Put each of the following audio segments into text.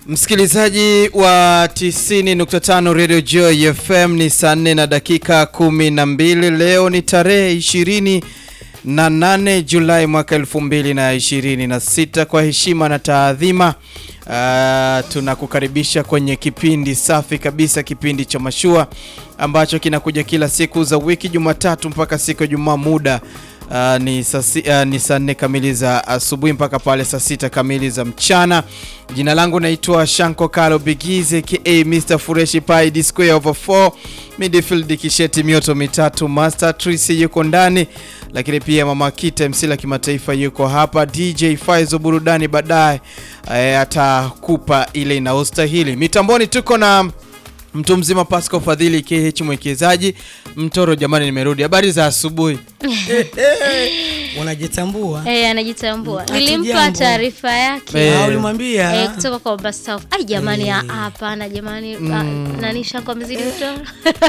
Msikilizaji wa 90.5 Radio Joy FM ni saa 4 na dakika 12. Leo ni tarehe 20 na 8 Julai mwaka 2026. Kwa heshima na taadhima, uh, tunakukaribisha kwenye kipindi safi kabisa, kipindi cha mashua ambacho kinakuja kila siku za wiki, Jumatatu mpaka siku ya Jumaa muda Uh, ni saa uh, ni saa nne kamili za asubuhi mpaka pale saa sita kamili za mchana. Jina langu naitwa Shanko Kalo Bigize ka Mr Fureshi Pai D square over 4 midfield kisheti mioto mitatu Master Trisi yuko ndani, lakini pia Mama Kita MC la kimataifa yuko hapa. DJ Faizo burudani baadaye uh, atakupa ile inaostahili. Mitamboni tuko na mtu mzima Pascal Fadhili KH mwekezaji Mtoro. Jamani, nimerudi. Habari za asubuhi. Unajitambua? Eh, anajitambua. Mm, Nilimpa hatujambo. taarifa yake Eh. Ah, ulimwambia? eh, kutoka kwa Bastaff. Ai jamani, ah, hapana jamani, ah, nani Shanko amezidi mtoro.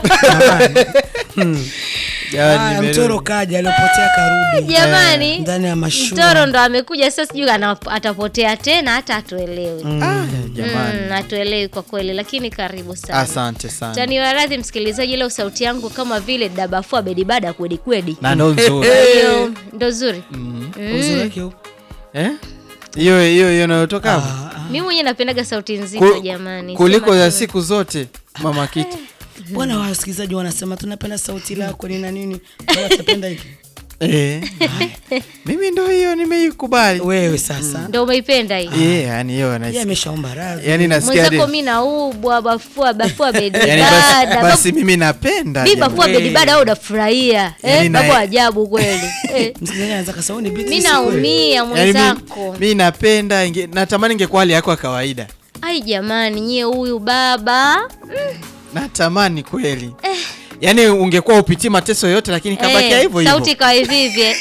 Jamani, Haya, nimerudi. mtoro kaja aliopotea karudi Jamani, ndani ya mashua. mtoro ndo amekuja sasa, sijui ana- atapotea tena, hata atuelewi. Ah, jamani. Mm, atuelewi kwa kweli, lakini karibu sana. Asante sana. Taniwaradhi msikilizaji, leo sauti yangu kama vile dabafua bedibada kwedi kwedi, Na ndo nzuri. hiyo ndo zuri. Uzuri wake upo. Eh? Hiyo hiyo hiyo inayotoka hapo. Ah, ah. Mimi mwenyewe napendaga sauti nzito Ku- jamani, Kuliko Sema za tu. siku zote Mama Kita. Bwana wasikilizaji wanasema tunapenda sauti lako ni na nini? Wala tutapenda hiki. Eh. Mimi ndo hiyo nimeikubali. Wewe sasa. ndo umeipenda hii Eh, yani hiyo Yeye nasikia. ameshaomba radhi. Yani nasikia mwenzako hadi- mi naubwa bafua bafua yani basi, bedibada basi mimi napenda. mi jamani. bafua bedibada au unafurahia Yani eh, na- babu ajabu kweli eh, Msikilizaji anaweza kasahau ni biti. mi si kweli. naumia Yani mwenzako mi, mi napenda inge, natamani ingekuwa hali yako ya kawaida. ai jamani nyie huyu baba Natamani kweli. Yaani ungekuwa upitii mateso yote lakini kabakia Eh, hivyo hivyo. sauti ikawa hivivye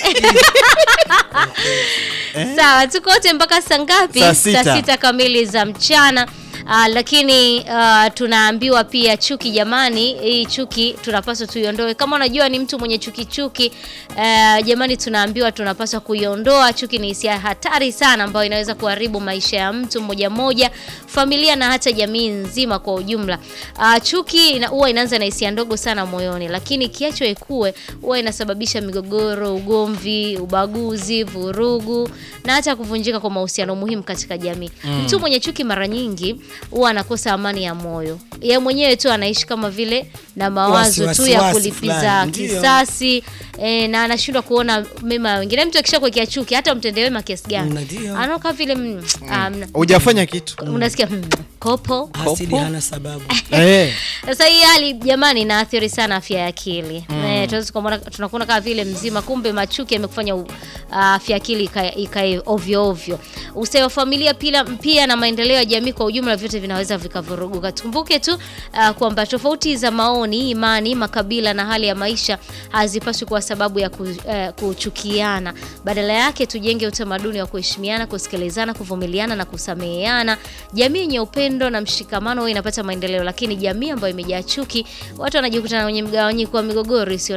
sawa tuko wote mpaka saa ngapi Saa sita. sita kamili za mchana Uh, lakini uh, tunaambiwa pia chuki jamani hii chuki tunapaswa tuiondoe kama unajua ni mtu mwenye chuki chuki uh, jamani tunaambiwa tunapaswa kuiondoa chuki ni hisia hatari sana ambayo inaweza kuharibu maisha ya mtu mmoja mmoja familia na hata jamii nzima kwa ujumla uh, chuki ina- huwa inaanza na hisia ndogo sana moyoni lakini ikiachwa ikue huwa inasababisha migogoro ugomvi ubaguzi vurugu na hata kuvunjika kwa mahusiano muhimu katika jamii mtu mwenye chuki mara nyingi huwa anakosa amani ya moyo ye mwenyewe tu anaishi kama vile na mawazo Wasi- tu ya wasiwasi kulipiza fulani, ndio. kisasi e, na anashindwa kuona mema ya wengine mtu akisha kuwekea chuki hata umtendee wema kiasi gani Ndio. anaoka vile mm, ah, mna- Hujafanya kitu. unasikia mm, kopo Hasidi Kopo. hana sababu. Eh. sasa hii hali jamani inaathiri sana afya ya akili mm. e, tunaweza kuona tunakuona kama vile mzima kumbe machuki yamekufanya u- afya ya akili ikae ikae ovyo ovyo ustawi wa familia pia, pia na maendeleo ya jamii kwa ujumla vyote vinaweza vikavuruguka tukumbuke tu uh, kwamba tofauti za maoni imani makabila na hali ya maisha hazipaswi kuwa sababu ya ku, uh, kuchukiana badala yake tujenge utamaduni wa kuheshimiana kusikilizana kuvumiliana na kusameheana jamii yenye upendo na mshikamano huwa inapata maendeleo lakini jamii ambayo imejaa chuki watu wanajikuta kwenye mgawanyiko wa migogoro isiyo